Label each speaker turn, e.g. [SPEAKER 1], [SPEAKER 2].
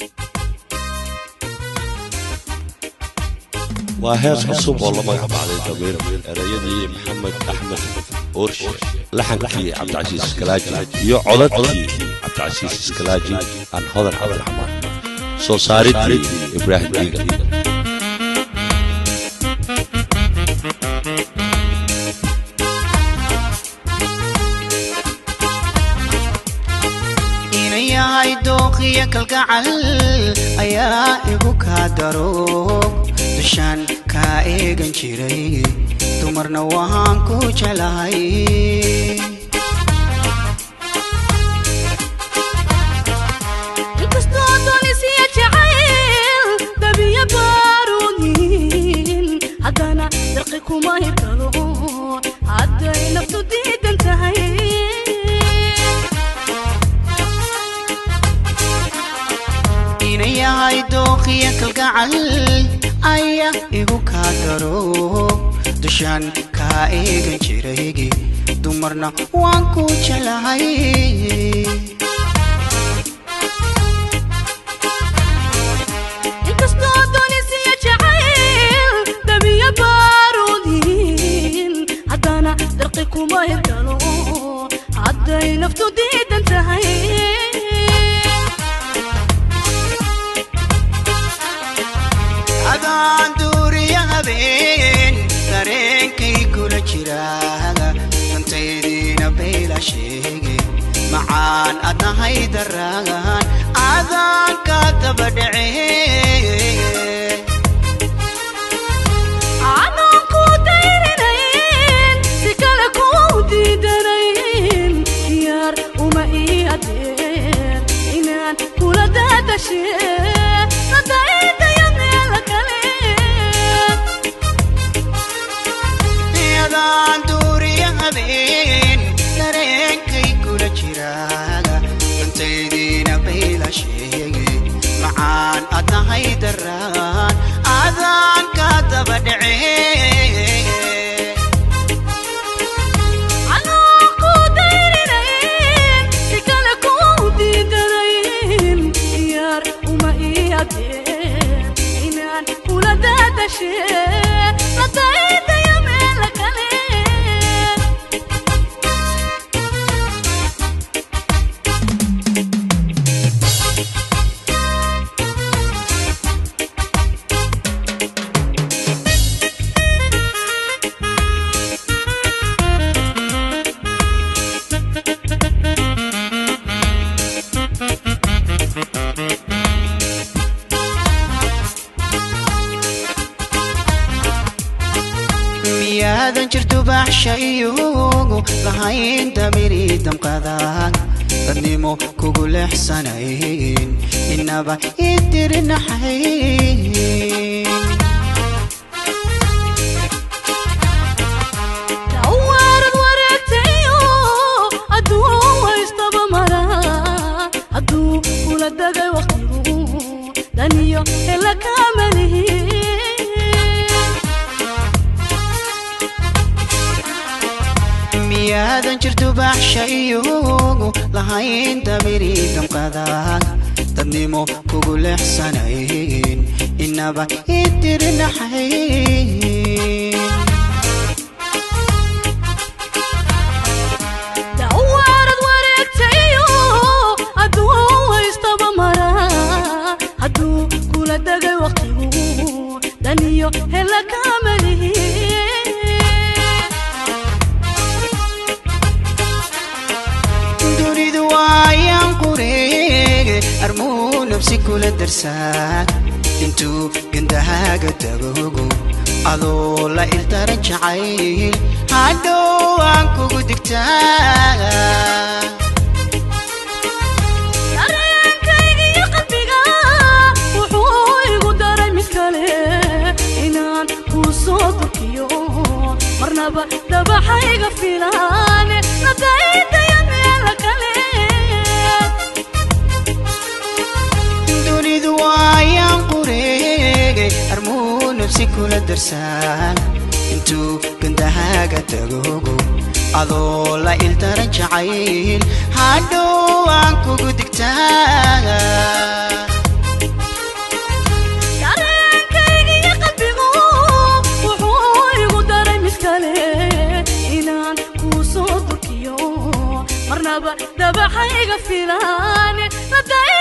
[SPEAKER 1] waa hees cusub oo la magac baxday damiir erayadii maxamed axmed oorshe laxankii cabdicasiis iskalaaji iyo codadkii cabdicasiis iskalaaji aan hodan cabdiraxmaan soo saaridii ibraahim diiga
[SPEAKER 2] inayahay dooqiyo kalgacal ayaa igu kaa daro dushaan kaa eegan jiray dumarna waan ku jeclahay
[SPEAKER 3] inkastoo doonisiya jacayl dabiya baaruudin haddana darqi kuma hibkado hadday naftu diidan tahay
[SPEAKER 2] inayahay dooqiyo kalgacal ayaa igu kaa daro dushaan kaa eegan jiray dumarna waan ku jeclahay
[SPEAKER 3] inkastoo doonisiya jacayl dabiya baaruudin haddana darqi kuma hibkado hadday naftu diidan tahay
[SPEAKER 2] adaan duuriya habeen dareenkay kula jiraaga dantaydiina bayla sheege macaan adnahay daraagan adaan ka daba dhacee
[SPEAKER 3] aanan ku dayrinayn si kale ku diidanayn diyaar uma ii adeen inaan kula daadashe nadaydaya meel kale
[SPEAKER 2] adaan duuriya habeen dareenkay kula jiraaga dantaydiina bayla sheege macaan adnahay daraagan adaan ka daba dhacee
[SPEAKER 3] aanan ku dayrinayn si kale ku diidanayn diyaar uma ii adeen inaan kula daadashe nadaydaya meel kale
[SPEAKER 2] miyaadan jirto baxsha iyogu lahayn damiri damqadag dadnimo kugu leexsanayn inaba idirinaxayn
[SPEAKER 3] dawaarad wareegtayo hadduu haystaba mara hadduu kula dagay waqtigu daniyo hela kaamalihi
[SPEAKER 2] miyaadan jirto baxsha iyogu lahayn damiri damqadag dadnimo kugu leexsanayn inaba idirinaxayn
[SPEAKER 3] dawaarad wareegtayo hadduu haystaba mara hadduu kula dagay waqtigu daniyo hela kaamalihi
[SPEAKER 2] dunidu waayaan qureege armuu nafsi kula darsaa intuu gandahaaga dagogo adoo la ildaran jacayl hadhow aan kugu digtaa
[SPEAKER 3] dareenkayga iyo qalbiga wuxuu igu daray mid kale inaan kuu soo durkiyo marnaba dabaxayga filaan nadaydaya meel kale
[SPEAKER 2] dunidu waayaan qureege armuu nafsi kula darsaa intuu gandahaaga dagogo adoo la ildaran jacayl hadhow aan kugu digtaa
[SPEAKER 3] marnaba dabaxayga filaane